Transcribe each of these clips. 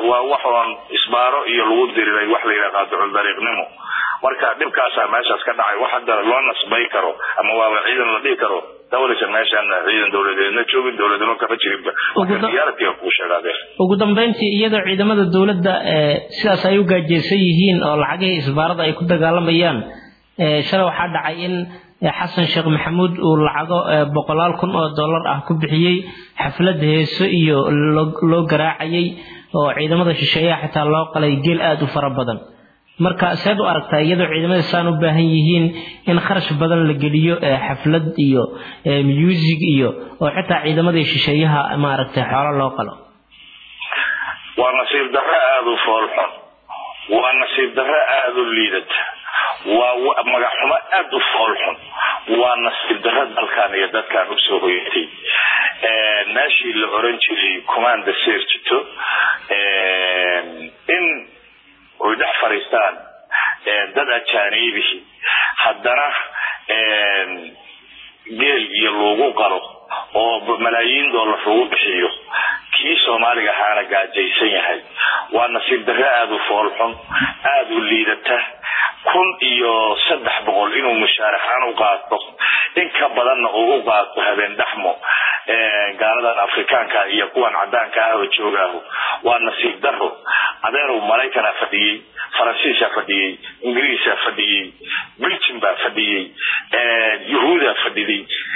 waa waxoon isbaaro iyo lagu diriray wax la yidhaha qaadicul dariiqnimo marka dhibkaasaa meeshaas ka dhacay wax hadda loo nasbay karo ama waaba ciidan la dhihi karo dawlaysan meeshaan ciidan dawladeedna joogin dawladnimo kama jirinba diyaaradkiga kuu sheegaadee ugu dambeyntii iyadoo ciidamada dawladda sidaas ay u gaajeysan yihiin oo lacagihii isbaarada ay ku dagaalamayaan shalay waxaa dhacay in xasan sheekh maxamuud uu lacago boqolaal kun oo dollar ah ku bixiyey xaflad heeso iyo loo garaacayay oo ciidamada shisheeyaha xitaa loo qalay geel aada u fara badan marka seed u aragtaa iyadoo ciidamada saan u baahan yihiin in kharash badan la geliyo xaflad iyo muusig iyo oo xitaa ciidamadii shisheeyaha maaragtay xoolo loo qalo waa nasiib darro aada u foolxun waa nasiib darro aada u liidata waa magaxxumo aada u foolxun waa nasiib darro dalkan iyo dadkan usoo hoyatay meeshii la oran jiray commanda serjito in oy dhex fadhiistaan dad ajaaniibihi haddana geel iyo lagu qalo oo malaayiin dollar lagu bixiyo kii soomaaliga ahaana gaajaysan yahay waa nasiib darro aada u foolxun aada u liidata kun iyo saddex boqol inuu mushaaraxaan u qaato in ka badanna uu u qaato habeen dhaxmo gaaladan afrikaanka iyo kuwan cadaanka ah oo joogaahu waa nasiib daro adeerow maraykanaa fadhiyey faransiisaa fadhiyey ingiriisaa fadhiyey belgium baa fadhiyey yahuudaa fadhiday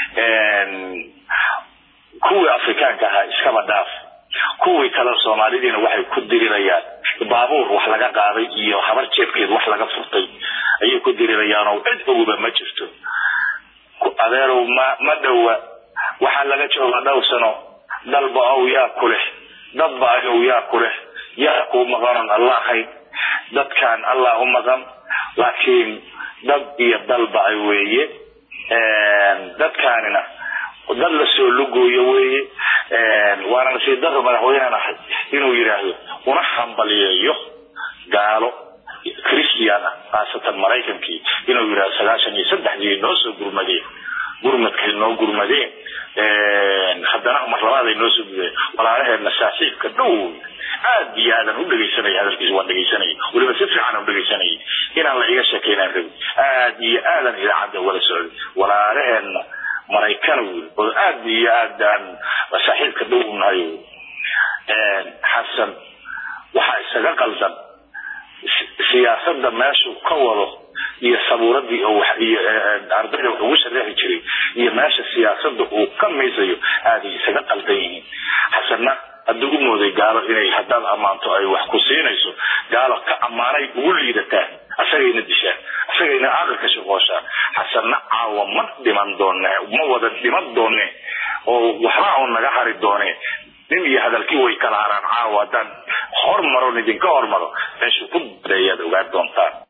kuwii afrikaanka ahaa iskaba dhaaf kuwii kale soomaalidiina waxay ku dirirayaan baabuur wax laga qaaday iyo habar jeebkeed wax laga furtay ayay ku dirirayaan oo cid oguba ma jirto adeerow ma ma dhowa waxaa laga joogaa dhowr sano dalba ow yaa ku leh dadba ayow yaa ku leh yaa kuu maqanon alla ahayn dadkan allah u maqan laakiin dad iyo dalba ay weeye dadkaanina dad lasoo lugooyo weeye waana nasiib daro madaxweynehan ahay inuu yidhaahdo una hambaliyeeyo gaalo christian ah khaasatan maraykankii inuu yidhahdo sagaashan iyo saddexdii noo soo gurmadeen gurmadkay noo gurmadeen haddana mar labaad ay noo soo gudeen walaalaheedna saaxiibka dhow aad iyo aadan u dhegaysanaya hadalkiisa waan dhegaysanaya weliba si fiican u dhegaysanayay inaan la iga sheekeynaan rabin aad iyo aadan idaacadda wala socday walaalaheenna maraykana wiil oo aad iyo aad aan saaxiibka dhow nahay xasan waxaa isaga qaldan siyaasadda meeshuu ka wado iyo sabuuradii oo iyo ardayda wax ugu shareexi jiray iyo meesha siyaasadda uu ka miisayo aaday isaga qaldan yihiin xasanna hadduu u mooday gaalo inay haddaad ammaanto ay wax ku siinayso gaalo ka ammaanay ugu liidataan asagayna dishaan asagayna aqalka shaqooshaan xasanna caawa ma dhiman doone ma wada dhiman doone oo waxba un naga hari doone nin iyo hadalkii way kala haraan caawa haddaan hormaro idinka hormaro meeshuu ku dareeyaad ogaan doontaan